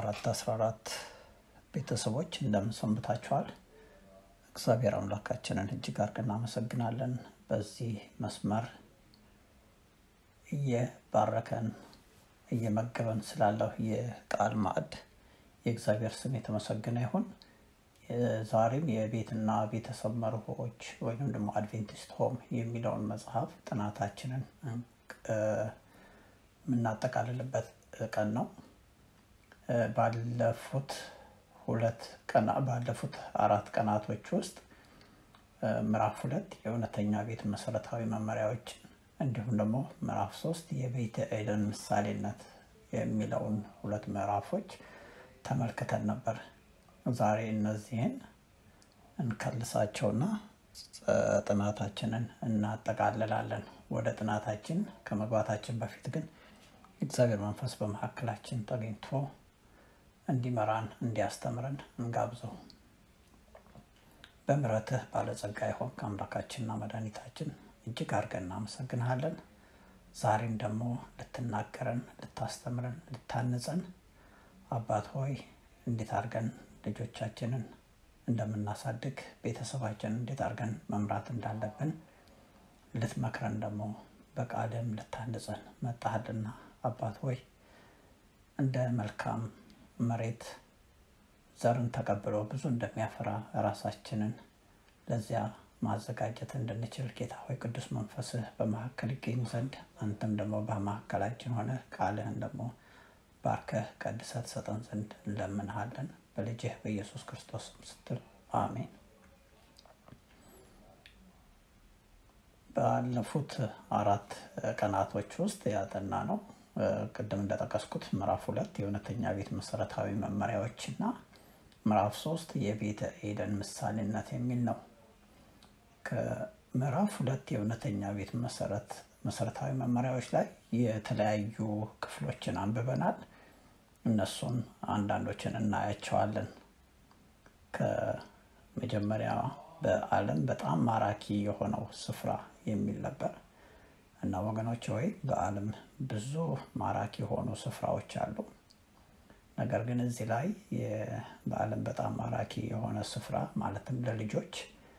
የአራት አስራ አራት ቤተሰቦች እንደምን ሰንብታችኋል? እግዚአብሔር አምላካችንን እጅግ አድርገን እናመሰግናለን። በዚህ መስመር እየባረከን እየመገበን ስላለው የቃል ማዕድ የእግዚአብሔር ስም የተመሰገነ ይሁን። ዛሬም የቤትና ቤተሰብ መርሆች ወይም ደግሞ አድቬንቲስት ሆም የሚለውን መጽሐፍ ጥናታችንን የምናጠቃልልበት ቀን ነው። ባለፉት ሁለት ቀና ባለፉት አራት ቀናቶች ውስጥ ምዕራፍ ሁለት የእውነተኛ ቤት መሰረታዊ መመሪያዎች እንዲሁም ደግሞ ምዕራፍ ሶስት የቤተ ኤደን ምሳሌነት የሚለውን ሁለት ምዕራፎች ተመልክተን ነበር። ዛሬ እነዚህን እንከልሳቸውና ጥናታችንን እናጠቃልላለን። ወደ ጥናታችን ከመግባታችን በፊት ግን እግዚአብሔር መንፈስ በመካከላችን ተገኝቶ እንዲመራን እንዲያስተምረን እንጋብዘው። በምሕረትህ ባለጸጋ የሆንክ አምላካችንና መድኃኒታችን እጅግ አድርገን እናመሰግንሃለን። ዛሬም ደግሞ ልትናገረን፣ ልታስተምረን፣ ልታንጸን አባት ሆይ እንዴት አድርገን ልጆቻችንን እንደምናሳድግ ቤተሰባችንን እንዴት አድርገን መምራት እንዳለብን ልትመክረን ደግሞ በቃልም ልታንጸን መጣሃልና አባት ሆይ እንደ መልካም መሬት ዘርን ተቀብሎ ብዙ እንደሚያፈራ ራሳችንን ለዚያ ማዘጋጀት እንድንችል ጌታ ሆይ ቅዱስ መንፈስህ በመካከል ይገኝ ዘንድ አንተም ደግሞ በመካከላችን ሆነ ቃልህን ደግሞ ባርከህ ቀድሰህ ትሰጠን ዘንድ እንለምንሃለን በልጅህ በኢየሱስ ክርስቶስ ስትል አሜን። ባለፉት አራት ቀናቶች ውስጥ ያጠና ነው ቅድም እንደጠቀስኩት ምዕራፍ ሁለት የእውነተኛ ቤት መሰረታዊ መመሪያዎች እና ምዕራፍ ሶስት የቤተ ኤደን ምሳሌነት የሚል ነው። ከምዕራፍ ሁለት የእውነተኛ ቤት መሰረት መሰረታዊ መመሪያዎች ላይ የተለያዩ ክፍሎችን አንብበናል። እነሱን አንዳንዶችን እናያቸዋለን። ከመጀመሪያ በዓለም በጣም ማራኪ የሆነው ስፍራ የሚል ነበር እና ወገኖች ሆይ በዓለም ብዙ ማራኪ የሆኑ ስፍራዎች አሉ። ነገር ግን እዚህ ላይ በዓለም በጣም ማራኪ የሆነ ስፍራ ማለትም ለልጆች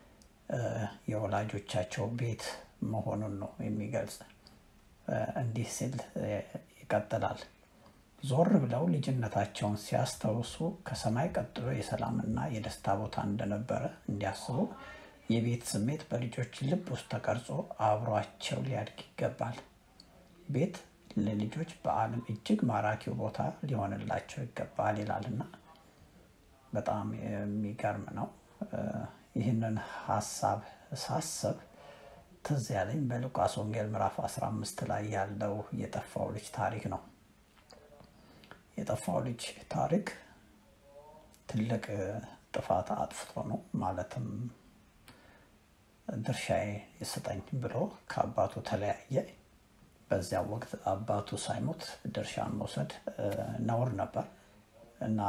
የወላጆቻቸው ቤት መሆኑን ነው የሚገልጽ። እንዲህ ሲል ይቀጥላል። ዞር ብለው ልጅነታቸውን ሲያስታውሱ ከሰማይ ቀጥሎ የሰላምና የደስታ ቦታ እንደነበረ እንዲያስቡ የቤት ስሜት በልጆች ልብ ውስጥ ተቀርጾ አብሯቸው ሊያድግ ይገባል። ቤት ለልጆች በዓለም እጅግ ማራኪው ቦታ ሊሆንላቸው ይገባል ይላልና በጣም የሚገርም ነው። ይህንን ሀሳብ ሳስብ ትዝ ያለኝ በሉቃስ ወንጌል ምዕራፍ 15 ላይ ያለው የጠፋው ልጅ ታሪክ ነው። የጠፋው ልጅ ታሪክ ትልቅ ጥፋት አጥፍቶ ነው ማለትም ድርሻዬ ይስጠኝ ብሎ ከአባቱ ተለያየ። በዚያ ወቅት አባቱ ሳይሞት ድርሻን መውሰድ ነውር ነበር እና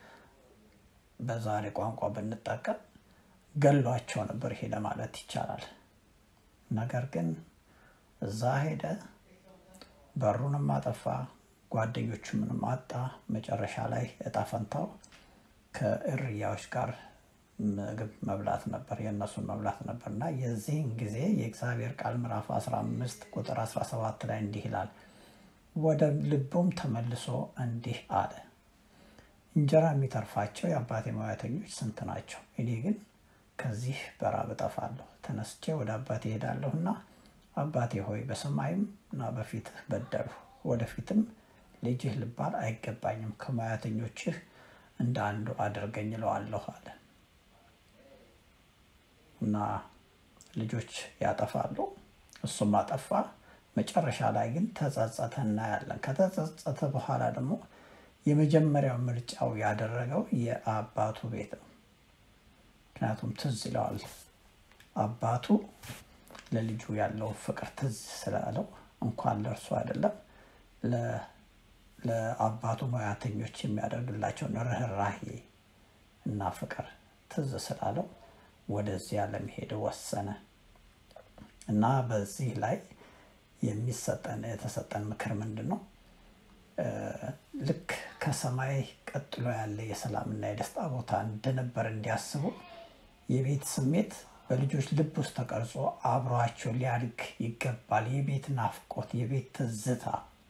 በዛሬ ቋንቋ ብንጠቀም ገሏቸው ነበር ሄደ ማለት ይቻላል። ነገር ግን እዛ ሄደ፣ በሩንም አጠፋ፣ ጓደኞቹንም አጣ። መጨረሻ ላይ እጣ ፈንታው ከእርያዎች ጋር ምግብ መብላት ነበር፣ የእነሱን መብላት ነበር እና የዚህን ጊዜ የእግዚአብሔር ቃል ምዕራፍ 15 ቁጥር 17 ላይ እንዲህ ይላል፣ ወደ ልቡም ተመልሶ እንዲህ አለ፣ እንጀራ የሚተርፋቸው የአባቴ ሙያተኞች ስንት ናቸው? እኔ ግን ከዚህ በራብ እጠፋለሁ። ተነስቼ ወደ አባቴ እሄዳለሁና አባቴ ሆይ በሰማይም እና በፊትህ በደልሁ፣ ወደፊትም ልጅህ ልባል አይገባኝም፣ ከሙያተኞችህ እንደ አንዱ አድርገኝ እለዋለሁ አለ። እና ልጆች ያጠፋሉ፣ እሱም አጠፋ። መጨረሻ ላይ ግን ተጸጸተ እናያለን። ከተጸጸተ በኋላ ደግሞ የመጀመሪያው ምርጫው ያደረገው የአባቱ ቤት ነው። ምክንያቱም ትዝ ይለዋል አባቱ ለልጁ ያለው ፍቅር ትዝ ስላለው እንኳን ለእርሱ አይደለም ለአባቱ ሙያተኞች የሚያደርግላቸውን ርኅራሄ እና ፍቅር ትዝ ስላለው ወደዚያ ለመሄድ ወሰነ እና በዚህ ላይ የሚሰጠን የተሰጠን ምክር ምንድን ነው? ልክ ከሰማይ ቀጥሎ ያለ የሰላምና የደስታ ቦታ እንደነበር እንዲያስቡ የቤት ስሜት በልጆች ልብ ውስጥ ተቀርጾ አብሯቸው ሊያድግ ይገባል። የቤት ናፍቆት፣ የቤት ትዝታ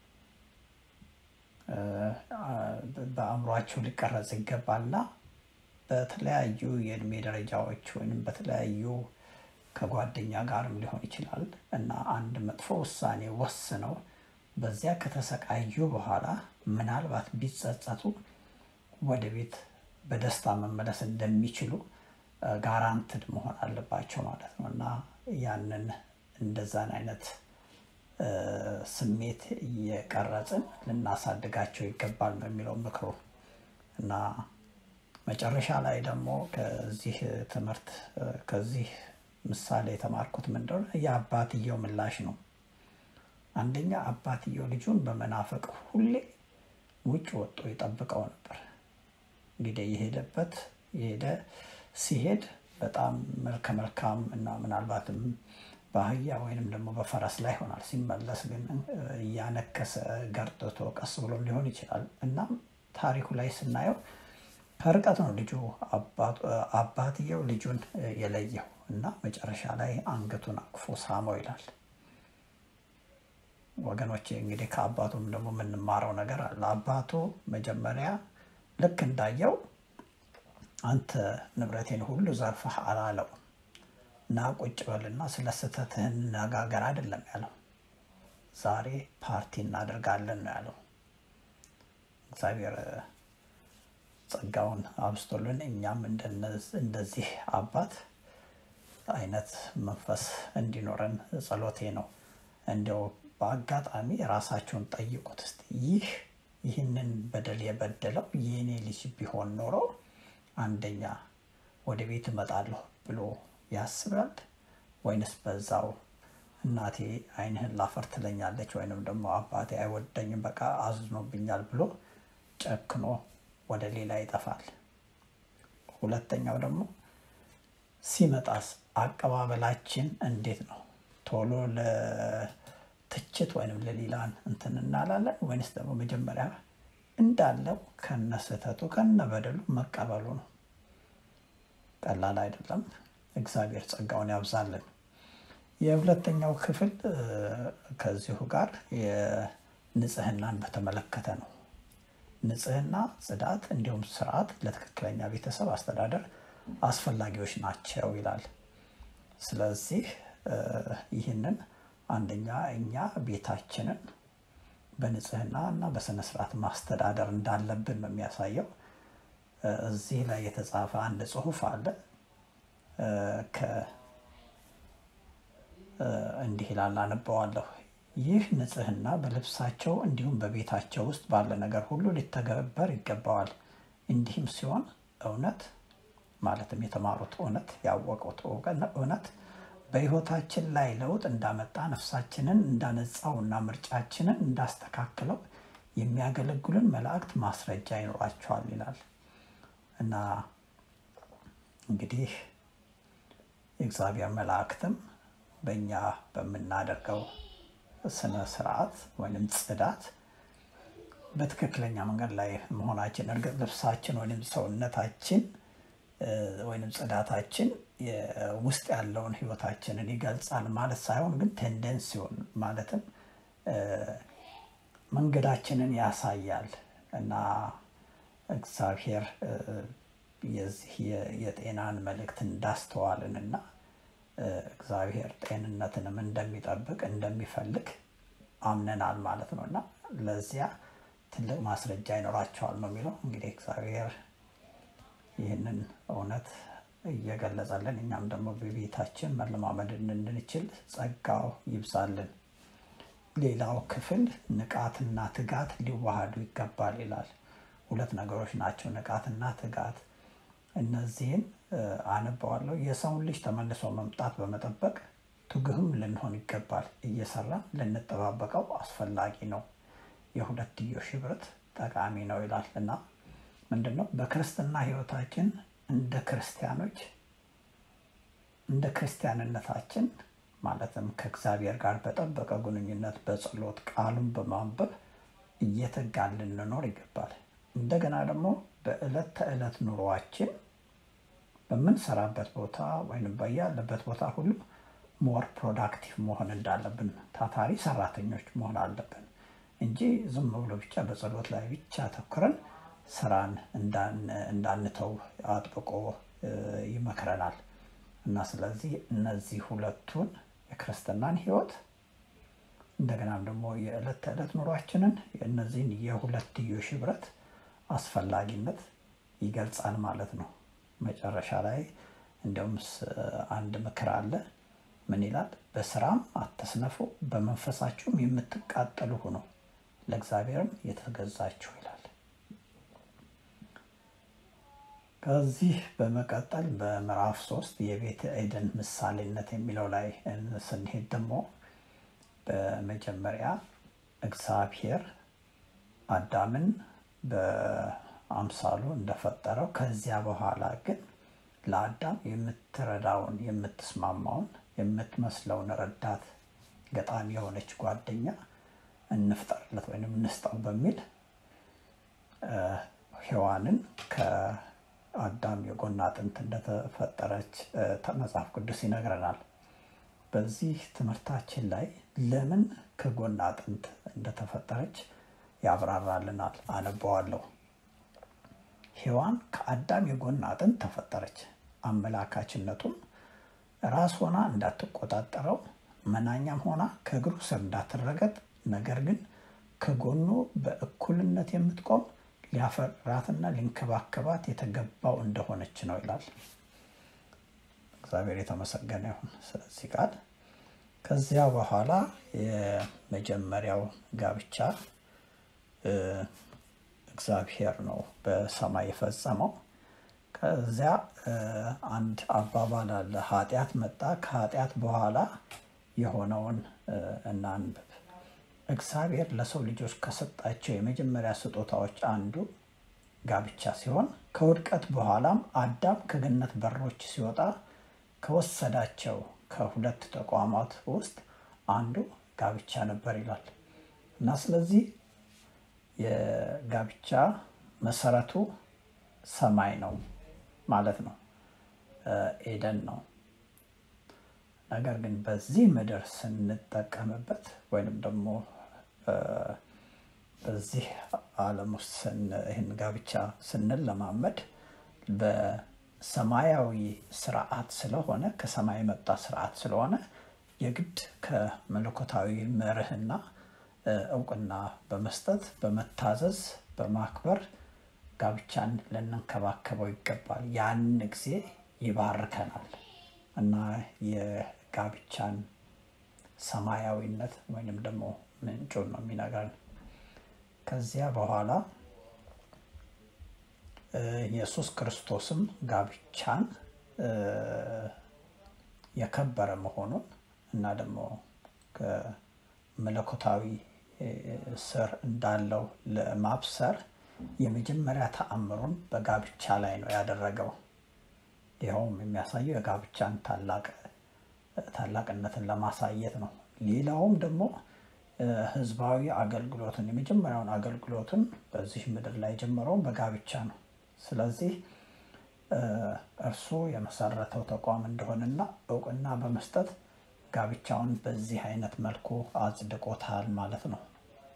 በአእምሯቸው ሊቀረጽ ይገባልና በተለያዩ የእድሜ ደረጃዎች ወይም በተለያዩ ከጓደኛ ጋርም ሊሆን ይችላል እና አንድ መጥፎ ውሳኔ ወስነው በዚያ ከተሰቃዩ በኋላ ምናልባት ቢጸጸቱ ወደ ቤት በደስታ መመለስ እንደሚችሉ ጋራንትድ መሆን አለባቸው ማለት ነው እና ያንን እንደዛን አይነት ስሜት እየቀረጽን ልናሳድጋቸው ይገባል ነው የሚለው ምክሩ እና መጨረሻ ላይ ደግሞ ከዚህ ትምህርት ከዚህ ምሳሌ የተማርኩት ምንድነው የአባትየው ምላሽ ነው። አንደኛ አባትየው ልጁን በመናፈቅ ሁሌ ውጭ ወጥቶ ይጠብቀው ነበር። እንግዲህ የሄደበት የሄደ ሲሄድ በጣም መልከ መልካም እና ምናልባትም በአህያ ወይንም ደግሞ በፈረስ ላይ ይሆናል። ሲመለስ ግን እያነከሰ ገርጥቶ ቀስ ብሎም ሊሆን ይችላል። እናም ታሪኩ ላይ ስናየው ከርቀት ነው ልጁ አባትየው ልጁን የለየው እና መጨረሻ ላይ አንገቱን አቅፎ ሳመው ይላል። ወገኖቼ እንግዲህ ከአባቱም ደግሞ የምንማረው ነገር አለ። አባቱ መጀመሪያ ልክ እንዳየው አንተ ንብረቴን ሁሉ ዘርፈህ አላለው እና ቁጭ በልና ስለ ስህተትህ እንነጋገር አይደለም ያለው። ዛሬ ፓርቲ እናደርጋለን ነው ያለው። እግዚአብሔር ጸጋውን አብስቶልን እኛም እንደዚህ አባት አይነት መንፈስ እንዲኖረን ጸሎቴ ነው። እንዲያው በአጋጣሚ ራሳቸውን ጠይቁት እስቲ ይህ ይህንን በደል የበደለው የእኔ ልጅ ቢሆን ኖሮ አንደኛ ወደ ቤት እመጣለሁ ብሎ ያስባል ወይንስ በዛው እናቴ ዓይንህን ላፈር ትለኛለች ወይንም ደግሞ አባቴ አይወደኝም በቃ አዝኖብኛል ብሎ ጨክኖ ወደ ሌላ ይጠፋል። ሁለተኛው ደግሞ ሲመጣስ አቀባበላችን እንዴት ነው? ቶሎ ለትችት ወይም ለሌላን እንትን እናላለን ወይንስ ደግሞ መጀመሪያ እንዳለው ከነ ስህተቱ ከነ በደሉ መቀበሉ ነው። ቀላል አይደለም። እግዚአብሔር ጸጋውን ያብዛልን። የሁለተኛው ክፍል ከዚሁ ጋር የንጽህናን በተመለከተ ነው። ንጽህና፣ ጽዳት እንዲሁም ስርዓት ለትክክለኛ ቤተሰብ አስተዳደር አስፈላጊዎች ናቸው ይላል። ስለዚህ ይህንን አንደኛ እኛ ቤታችንን በንጽህና እና በስነ ስርዓት ማስተዳደር እንዳለብን ነው የሚያሳየው። እዚህ ላይ የተጻፈ አንድ ጽሑፍ አለ። እንዲህ ይላል፣ አነበዋለሁ። ይህ ንጽህና በልብሳቸው እንዲሁም በቤታቸው ውስጥ ባለ ነገር ሁሉ ሊተገበር ይገባዋል። እንዲህም ሲሆን እውነት ማለትም የተማሩት እውነት ያወቁት እውነት በሕይወታችን ላይ ለውጥ እንዳመጣ ነፍሳችንን እንዳነጻው እና ምርጫችንን እንዳስተካክለው የሚያገለግሉን መላእክት ማስረጃ ይኖራቸዋል ይላል እና እንግዲህ የእግዚአብሔር መላእክትም በእኛ በምናደርገው ስነ ስርዓት ወይም ጽዳት በትክክለኛ መንገድ ላይ መሆናችን እርግጥ ልብሳችን ወይም ሰውነታችን ወይም ጽዳታችን ውስጥ ያለውን ህይወታችንን ይገልጻል ማለት ሳይሆን ግን ቴንደንሲውን ማለትም መንገዳችንን ያሳያል እና እግዚአብሔር የዚህ የጤናን መልእክት እንዳስተዋልን እና እግዚአብሔር ጤንነትንም እንደሚጠብቅ እንደሚፈልግ አምነናል ማለት ነው እና ለዚያ ትልቅ ማስረጃ ይኖራቸዋል ነው የሚለው። እንግዲህ እግዚአብሔር ይህንን እውነት እየገለጸልን እኛም ደግሞ በቤታችን መለማመድ እንድንችል ጸጋው ይብዛልን። ሌላው ክፍል ንቃትና ትጋት ሊዋሃዱ ይገባል ይላል። ሁለት ነገሮች ናቸው፣ ንቃትና ትጋት። እነዚህን አነበዋለሁ። የሰውን ልጅ ተመልሶ መምጣት በመጠበቅ ትጉህም ልንሆን ይገባል። እየሰራን ልንጠባበቀው አስፈላጊ ነው። የሁለትዮሽ ህብረት ጠቃሚ ነው ይላል እና ምንድን ነው በክርስትና ህይወታችን እንደ ክርስቲያኖች እንደ ክርስቲያንነታችን ማለትም ከእግዚአብሔር ጋር በጠበቀ ግንኙነት በጸሎት ቃሉን በማንበብ እየተጋን ልንኖር ይገባል። እንደገና ደግሞ በዕለት ተዕለት ኑሯችን በምንሰራበት ቦታ ወይም በያለበት ቦታ ሁሉ ሞር ፕሮዳክቲቭ መሆን እንዳለብን ታታሪ ሰራተኞች መሆን አለብን እንጂ ዝም ብሎ ብቻ በጸሎት ላይ ብቻ አተኩረን ስራን እንዳንተው አጥብቆ ይመክረናል እና ስለዚህ እነዚህ ሁለቱን የክርስትናን ህይወት እንደገናም ደግሞ የዕለት ተዕለት ኑሯችንን የእነዚህን የሁለትዮሽ ህብረት አስፈላጊነት ይገልጻል ማለት ነው። መጨረሻ ላይ እንዲያውም አንድ ምክር አለ። ምን ይላል? በስራም አትስነፉ፣ በመንፈሳችሁም የምትቃጠሉ ሁኑ፣ ለእግዚአብሔርም የተገዛችሁ ይላል። ከዚህ በመቀጠል በምዕራፍ ሶስት የቤተ ኤደን ምሳሌነት የሚለው ላይ ስንሄድ ደግሞ በመጀመሪያ እግዚአብሔር አዳምን በአምሳሉ እንደፈጠረው ከዚያ በኋላ ግን ለአዳም የምትረዳውን የምትስማማውን የምትመስለውን ረዳት ገጣሚ የሆነች ጓደኛ እንፍጠርለት ወይም እንስጠው በሚል ሔዋንን ከአዳም የጎን አጥንት እንደተፈጠረች መጽሐፍ ቅዱስ ይነግረናል። በዚህ ትምህርታችን ላይ ለምን ከጎን አጥንት እንደተፈጠረች ያብራራልናል። አነበዋለሁ። ሔዋን ከአዳም የጎን አጥንት ተፈጠረች። አመላካችነቱም ራስ ሆና እንዳትቆጣጠረው፣ መናኛም ሆና ከእግሩ ስር እንዳትረገጥ፣ ነገር ግን ከጎኑ በእኩልነት የምትቆም ሊያፈራትና ሊንከባከባት የተገባው እንደሆነች ነው ይላል። እግዚአብሔር የተመሰገነ ይሁን ስለዚህ ቃል። ከዚያ በኋላ የመጀመሪያው ጋብቻ እግዚአብሔር ነው በሰማይ የፈጸመው። ከዚያ አንድ አባባል አለ፣ ኃጢአት መጣ፣ ከኃጢአት በኋላ የሆነውን እናንብብ። እግዚአብሔር ለሰው ልጆች ከሰጣቸው የመጀመሪያ ስጦታዎች አንዱ ጋብቻ ሲሆን ከውድቀት በኋላም አዳም ከገነት በሮች ሲወጣ ከወሰዳቸው ከሁለት ተቋማት ውስጥ አንዱ ጋብቻ ነበር ይላል እና ስለዚህ የጋብቻ መሰረቱ ሰማይ ነው ማለት ነው፣ ኤደን ነው። ነገር ግን በዚህ ምድር ስንጠቀምበት ወይንም ደግሞ በዚህ ዓለም ውስጥ ይህን ጋብቻ ስንለማመድ በሰማያዊ ስርዓት ስለሆነ ከሰማይ የመጣ ስርዓት ስለሆነ የግድ ከመለኮታዊ መርህና እውቅና በመስጠት በመታዘዝ በማክበር ጋብቻን ልንንከባከበው ይገባል። ያን ጊዜ ይባርከናል እና የጋብቻን ሰማያዊነት ወይንም ደግሞ ምንጩን ነው የሚነግረን። ከዚያ በኋላ ኢየሱስ ክርስቶስም ጋብቻን የከበረ መሆኑን እና ደግሞ ከመለኮታዊ ስር እንዳለው ለማብሰር የመጀመሪያ ተአምሩን በጋብቻ ላይ ነው ያደረገው። ይኸውም የሚያሳየው የጋብቻን ታላቅነትን ለማሳየት ነው። ሌላውም ደግሞ ህዝባዊ አገልግሎትን የመጀመሪያውን አገልግሎትን በዚህ ምድር ላይ ጀመረውን በጋብቻ ነው። ስለዚህ እርሱ የመሰረተው ተቋም እንደሆነና እውቅና በመስጠት ጋብቻውን በዚህ አይነት መልኩ አጽድቆታል ማለት ነው።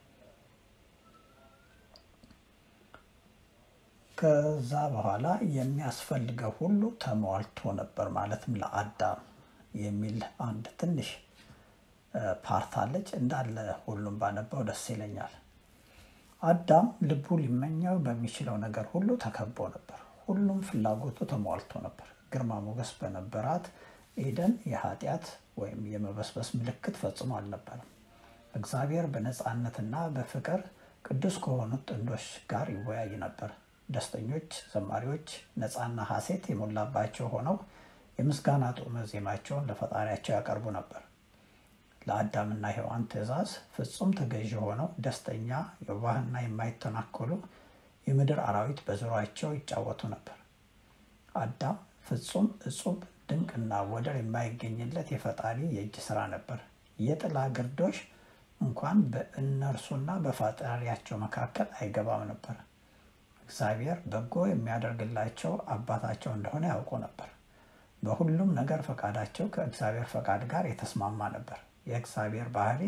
ከዛ በኋላ የሚያስፈልገው ሁሉ ተሟልቶ ነበር ማለትም ለአዳም የሚል አንድ ትንሽ ፓርት አለች። እንዳለ ሁሉም ባነበው ደስ ይለኛል። አዳም ልቡ ሊመኘው በሚችለው ነገር ሁሉ ተከቦ ነበር። ሁሉም ፍላጎቱ ተሟልቶ ነበር። ግርማ ሞገስ በነበራት ኤደን የኃጢአት ወይም የመበስበስ ምልክት ፈጽሞ አልነበረም። እግዚአብሔር በነፃነትና በፍቅር ቅዱስ ከሆኑት ጥንዶች ጋር ይወያይ ነበር። ደስተኞች ዘማሪዎች ነፃና ሐሴት የሞላባቸው ሆነው የምስጋና ጡመ ዜማቸውን ለፈጣሪያቸው ያቀርቡ ነበር። ለአዳምና ሔዋን ትእዛዝ ፍጹም ተገዥ ሆነው ደስተኛ የዋህና የማይተናኮሉ የምድር አራዊት በዙሪያቸው ይጫወቱ ነበር። አዳም ፍጹም እጹብ ድንቅና ወደር የማይገኝለት የፈጣሪ የእጅ ስራ ነበር። የጥላ ግርዶሽ እንኳን በእነርሱና በፈጣሪያቸው መካከል አይገባም ነበር። እግዚአብሔር በጎ የሚያደርግላቸው አባታቸው እንደሆነ ያውቁ ነበር። በሁሉም ነገር ፈቃዳቸው ከእግዚአብሔር ፈቃድ ጋር የተስማማ ነበር። የእግዚአብሔር ባህሪ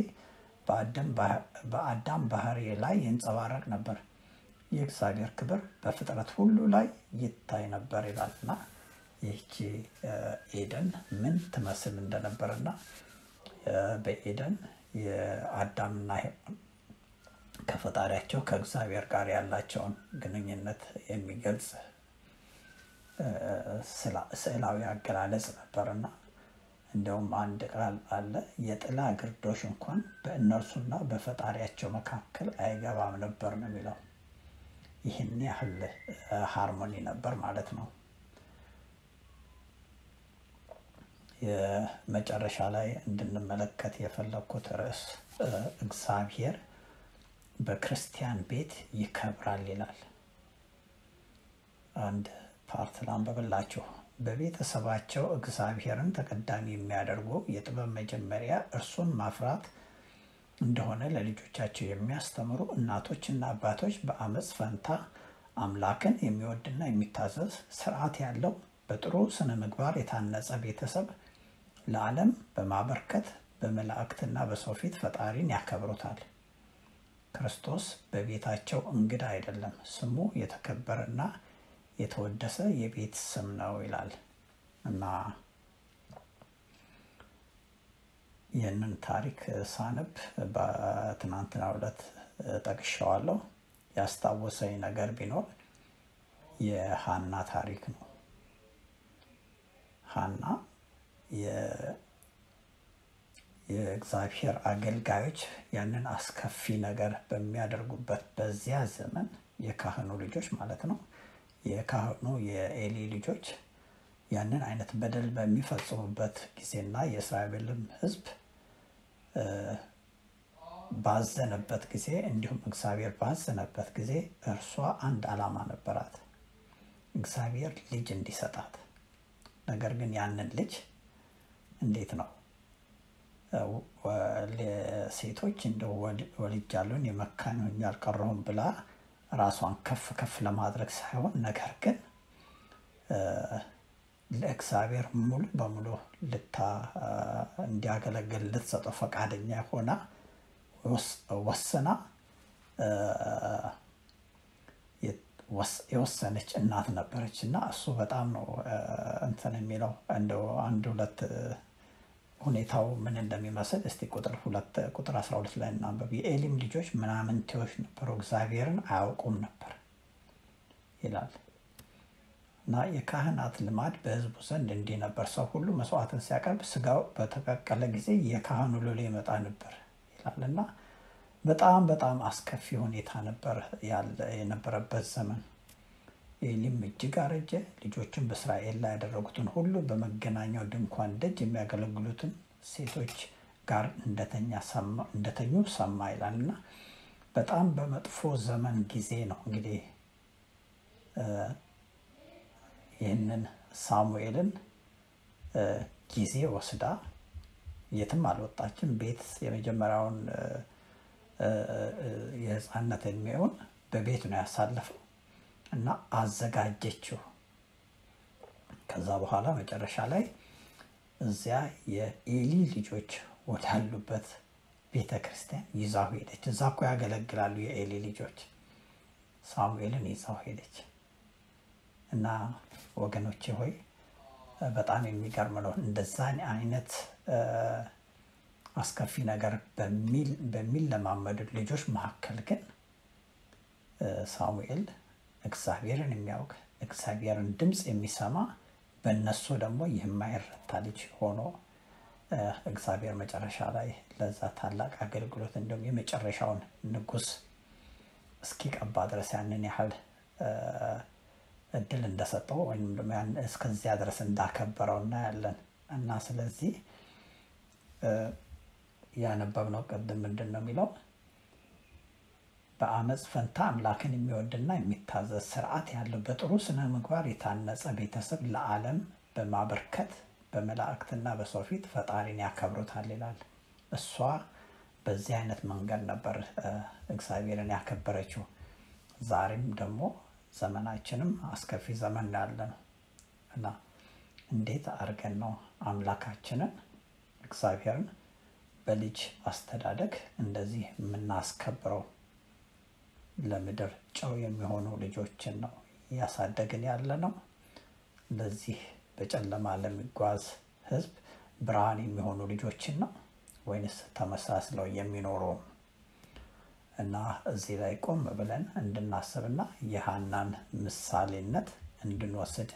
በአዳም ባህሪ ላይ ይንጸባረቅ ነበር። የእግዚአብሔር ክብር በፍጥረት ሁሉ ላይ ይታይ ነበር ይላልና ይህቺ ኤደን ምን ትመስል እንደነበርና በኤደን የአዳምና ሔዋን ከፈጣሪያቸው ከእግዚአብሔር ጋር ያላቸውን ግንኙነት የሚገልጽ ስዕላዊ አገላለጽ ነበርና እንደውም አንድ ቃል አለ፣ የጥላ ግርዶሽ እንኳን በእነርሱና በፈጣሪያቸው መካከል አይገባም ነበር ነው የሚለው። ይህን ያህል ሃርሞኒ ነበር ማለት ነው። የመጨረሻ ላይ እንድንመለከት የፈለግኩት ርዕስ እግዚአብሔር በክርስቲያን ቤት ይከብራል ይላል። አንድ ፓርት ላንብብላችሁ። በቤተሰባቸው እግዚአብሔርን ተቀዳሚ የሚያደርጉ የጥበብ መጀመሪያ እርሱን ማፍራት እንደሆነ ለልጆቻቸው የሚያስተምሩ እናቶችና አባቶች በአመፅ ፈንታ አምላክን የሚወድና የሚታዘዝ ስርዓት ያለው በጥሩ ስነ ምግባር የታነጸ ቤተሰብ ለዓለም በማበርከት በመላእክትና በሰው ፊት ፈጣሪን ያከብሩታል። ክርስቶስ በቤታቸው እንግዳ አይደለም፣ ስሙ የተከበረና የተወደሰ የቤት ስም ነው ይላል እና ይህንን ታሪክ ሳነብ በትናንትናው ዕለት ጠቅሻዋለሁ። ያስታወሰኝ ነገር ቢኖር የሀና ታሪክ ነው። ሀና የእግዚአብሔር አገልጋዮች ያንን አስከፊ ነገር በሚያደርጉበት በዚያ ዘመን የካህኑ ልጆች ማለት ነው የካህኑ የኤሊ ልጆች ያንን አይነት በደል በሚፈጽሙበት ጊዜና የእስራኤልም ሕዝብ ባዘነበት ጊዜ እንዲሁም እግዚአብሔር ባዘነበት ጊዜ እርሷ አንድ ዓላማ ነበራት፣ እግዚአብሔር ልጅ እንዲሰጣት። ነገር ግን ያንን ልጅ እንዴት ነው ሴቶች እንደ ወልጃለሁኝ የመካን ሆኜ አልቀረሁም ብላ ራሷን ከፍ ከፍ ለማድረግ ሳይሆን ነገር ግን ለእግዚአብሔር ሙሉ በሙሉ ልታ እንዲያገለግል ልትሰጠው ፈቃደኛ ሆና ወስና የወሰነች እናት ነበረች እና እሱ በጣም ነው እንትን የሚለው እንደው አንድ ሁለት ሁኔታው ምን እንደሚመስል እስቲ ቁጥር ሁለት ቁጥር 12 ላይ እናንበብ። የኤሊም ልጆች ምናምንቴዎች ነበሩ፣ እግዚአብሔርን አያውቁም ነበር ይላል እና የካህናት ልማድ በሕዝቡ ዘንድ እንዲህ ነበር። ሰው ሁሉ መስዋዕትን ሲያቀርብ ስጋው በተቀቀለ ጊዜ የካህኑ ሎሌ ይመጣ ነበር ይላል እና በጣም በጣም አስከፊ ሁኔታ ነበር የነበረበት ዘመን። ኤሊም እጅግ አረጀ። ልጆችን በእስራኤል ላይ ያደረጉትን ሁሉ በመገናኛው ድንኳን ደጅ የሚያገለግሉትን ሴቶች ጋር እንደተኙ ሰማ ይላል እና በጣም በመጥፎ ዘመን ጊዜ ነው እንግዲህ ይህንን ሳሙኤልን ጊዜ ወስዳ የትም አልወጣችም። ቤት የመጀመሪያውን የህፃነት እድሜውን በቤት ነው ያሳለፈው እና አዘጋጀችው። ከዛ በኋላ መጨረሻ ላይ እዚያ የኤሊ ልጆች ወዳሉበት ቤተ ክርስቲያን ይዛው ሄደች። እዛ እኮ ያገለግላሉ የኤሊ ልጆች። ሳሙኤልን ይዛው ሄደች እና ወገኖቼ ሆይ በጣም የሚገርም ነው። እንደዛን አይነት አስከፊ ነገር በሚለማመዱ ልጆች መካከል ግን ሳሙኤል እግዚአብሔርን የሚያውቅ እግዚአብሔርን ድምፅ የሚሰማ በእነሱ ደግሞ የማይረታ ልጅ ሆኖ እግዚአብሔር መጨረሻ ላይ ለዛ ታላቅ አገልግሎት እንዲሁም የመጨረሻውን ንጉሥ እስኪቀባ ድረስ ያንን ያህል እድል እንደሰጠው ወይም ደግሞ እስከዚያ ድረስ እንዳከበረው እናያለን እና ስለዚህ ያነበብነው ቅድም ምንድን ነው የሚለው በአመፅ ፈንታ አምላክን የሚወድና የሚታዘዝ ስርዓት ያለው በጥሩ ስነ ምግባር የታነጸ ቤተሰብ ለዓለም በማበርከት በመላእክትና በሰው ፊት ፈጣሪን ያከብሩታል ይላል። እሷ በዚህ አይነት መንገድ ነበር እግዚአብሔርን ያከበረችው። ዛሬም ደግሞ ዘመናችንም አስከፊ ዘመን ያለ ነው እና እንዴት አድርገን ነው አምላካችንን እግዚአብሔርን በልጅ አስተዳደግ እንደዚህ የምናስከብረው? ለምድር ጨው የሚሆኑ ልጆችን ነው እያሳደግን ያለ ነው። ለዚህ በጨለማ ለሚጓዝ ሕዝብ ብርሃን የሚሆኑ ልጆችን ነው ወይንስ ተመሳስለው የሚኖሩ? እና እዚህ ላይ ቆም ብለን እንድናስብና የሀናን ምሳሌነት እንድንወስድ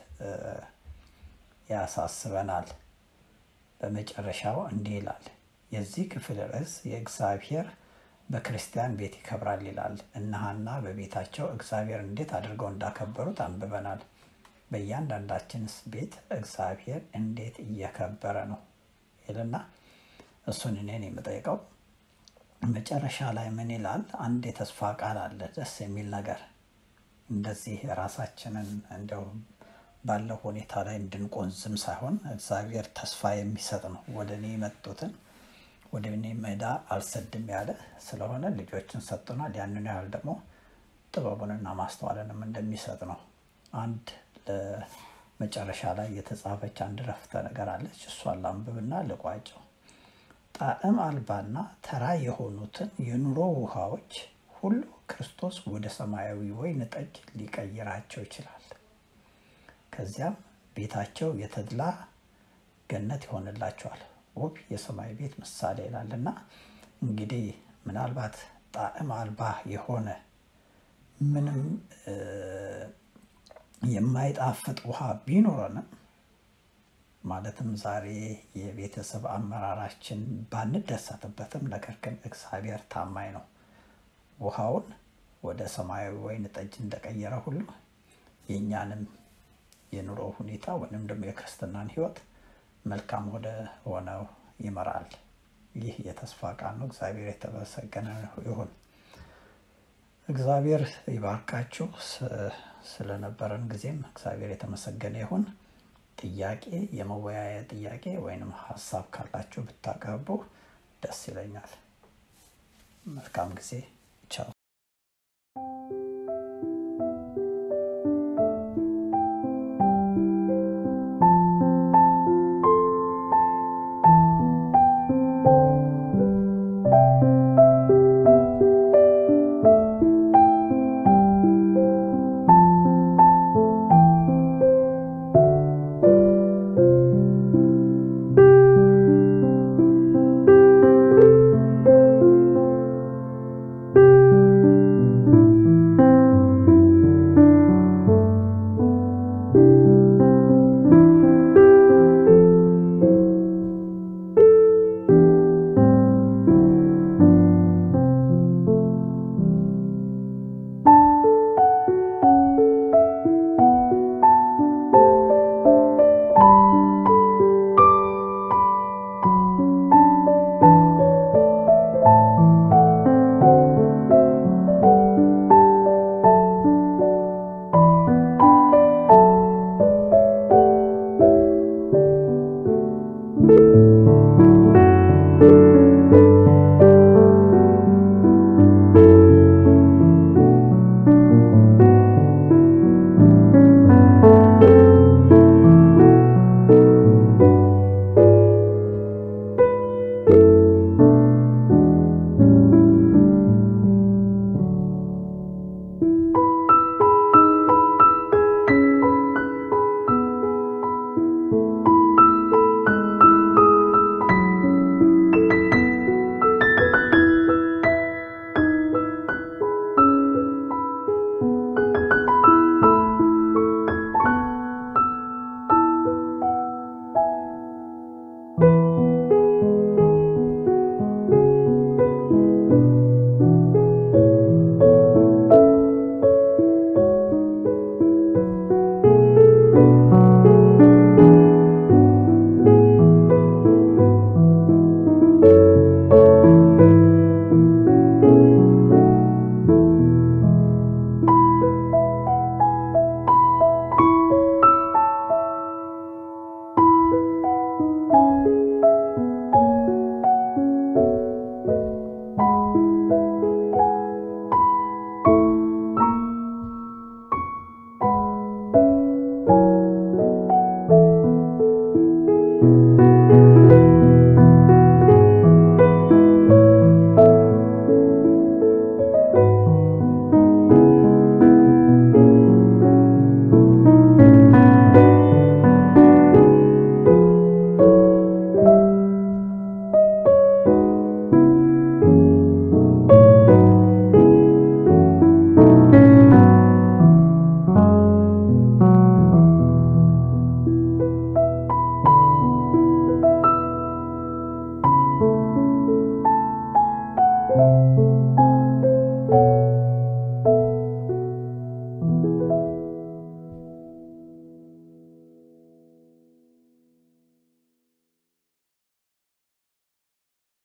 ያሳስበናል። በመጨረሻው እንዲህ ይላል። የዚህ ክፍል ርዕስ የእግዚአብሔር በክርስቲያን ቤት ይከብራል ይላል። እነ ሐና በቤታቸው እግዚአብሔር እንዴት አድርገው እንዳከበሩት አንብበናል። በእያንዳንዳችንስ ቤት እግዚአብሔር እንዴት እየከበረ ነው ይልና እሱን እኔን የምጠይቀው መጨረሻ ላይ ምን ይላል? አንድ የተስፋ ቃል አለ፣ ደስ የሚል ነገር። እንደዚህ ራሳችንን እንደው ባለው ሁኔታ ላይ እንድንቆዝም ሳይሆን እግዚአብሔር ተስፋ የሚሰጥ ነው። ወደ እኔ የመጡትን ወደ እኔ መዳ አልሰድም ያለ ስለሆነ ልጆችን ሰጥቶናል። ያንን ያህል ደግሞ ጥበቡንና ማስተዋልንም እንደሚሰጥ ነው። አንድ ለመጨረሻ ላይ የተጻፈች አንድ ረፍተ ነገር አለች። እሷን ላንብብና ልቋጨው። ጣዕም አልባና ተራ የሆኑትን የኑሮ ውሃዎች ሁሉ ክርስቶስ ወደ ሰማያዊ ወይን ጠጅ ሊቀይራቸው ይችላል። ከዚያም ቤታቸው የተድላ ገነት ይሆንላቸዋል። ውብ የሰማይ ቤት ምሳሌ ይላልና እንግዲህ ምናልባት ጣዕም አልባ የሆነ ምንም የማይጣፍጥ ውሃ ቢኖረንም ማለትም ዛሬ የቤተሰብ አመራራችን ባንደሰትበትም፣ ነገር ግን እግዚአብሔር ታማኝ ነው። ውሃውን ወደ ሰማያዊ ወይን ጠጅ እንደቀየረ ሁሉ የእኛንም የኑሮ ሁኔታ ወይም ደግሞ የክርስትናን ሕይወት መልካም ወደ ሆነው ይመራል። ይህ የተስፋ ቃል ነው። እግዚአብሔር የተመሰገነ ይሁን። እግዚአብሔር ይባርካችሁ። ስለነበረን ጊዜም እግዚአብሔር የተመሰገነ ይሁን። ጥያቄ የመወያያ ጥያቄ ወይንም ሀሳብ ካላችሁ ብታቀርቡ ደስ ይለኛል። መልካም ጊዜ። ቻው።